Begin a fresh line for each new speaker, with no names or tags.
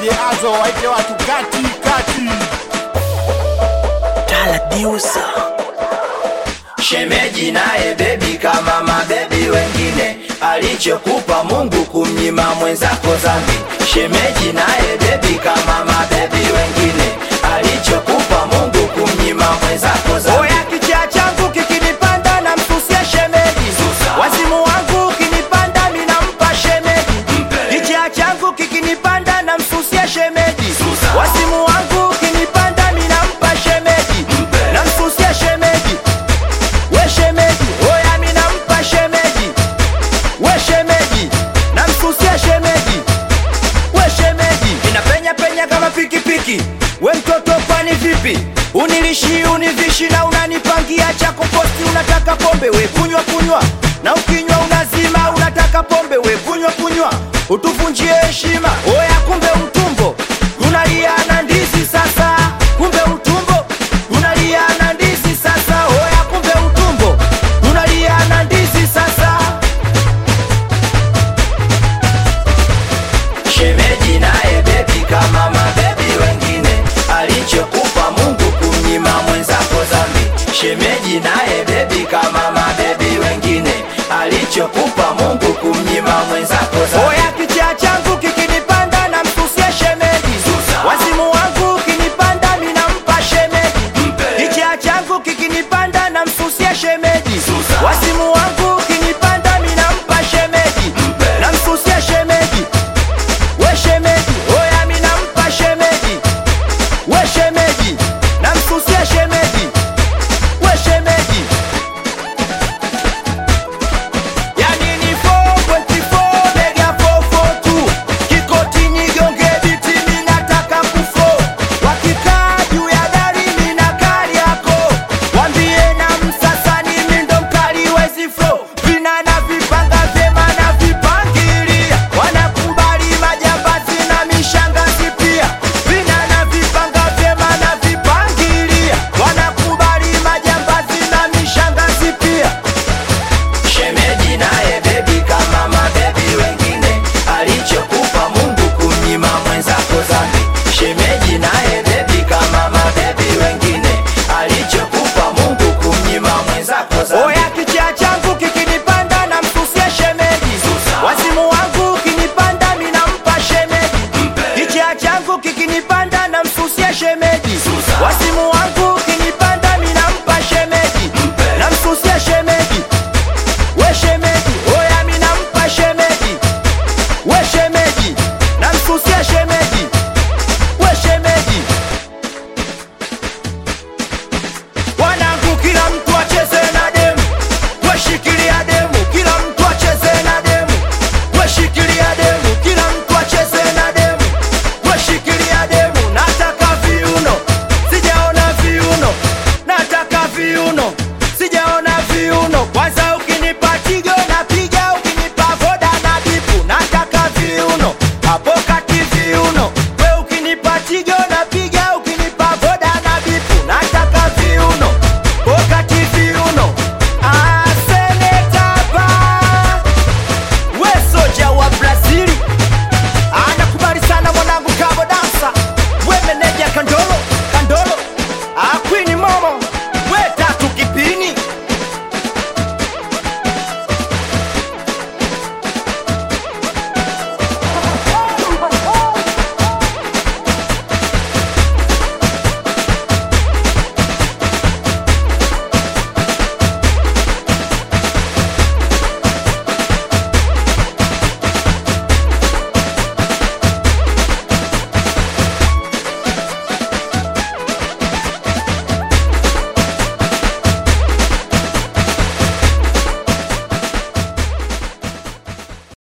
DJ Azo waite watu kati kati.
Shemeji naye bebi kama mabebi wengine, alichokupa Mungu kumnyima mwenzako dhambi. Shemeji naye bebi kama mabebi wengine, alichokupa Mungu kumnyima mwenzako dhambi. Oya kichaa changu kikinipanda na msusia shemeji, wazimu wangu ukinipanda minampa shemeji. Kichaa changu kikinipanda na msusia shemeji, wazimu wangu ukinipanda minampa shemeji, namsusia shemeji we shemeji, oya mi nampa shemeji, we shemeji, namsusia shemeji, we shemeji, inapenya penya kama pikipiki. We mtoto kwani vipi? Unilishi univishi na unanipangia cha kuposti, unataka pombe we kunywa kunywa, na ukinywa unazima, unataka pombe we kunywa kunywa, utuvunjie heshima. Oya kumbe utumbo unalia na ndizi sasa, kumbe utumbo unalia na ndizi sasa, oya kumbe utumbo unalia na ndizi sasa. Shemeji naye bebi kama mabebi wengine, alichokupa Mungu kumnyima mwenzako dhambi. Shemeji naye bebi kama mabebi wengine, alichokupa Mungu kumnyima mwenzako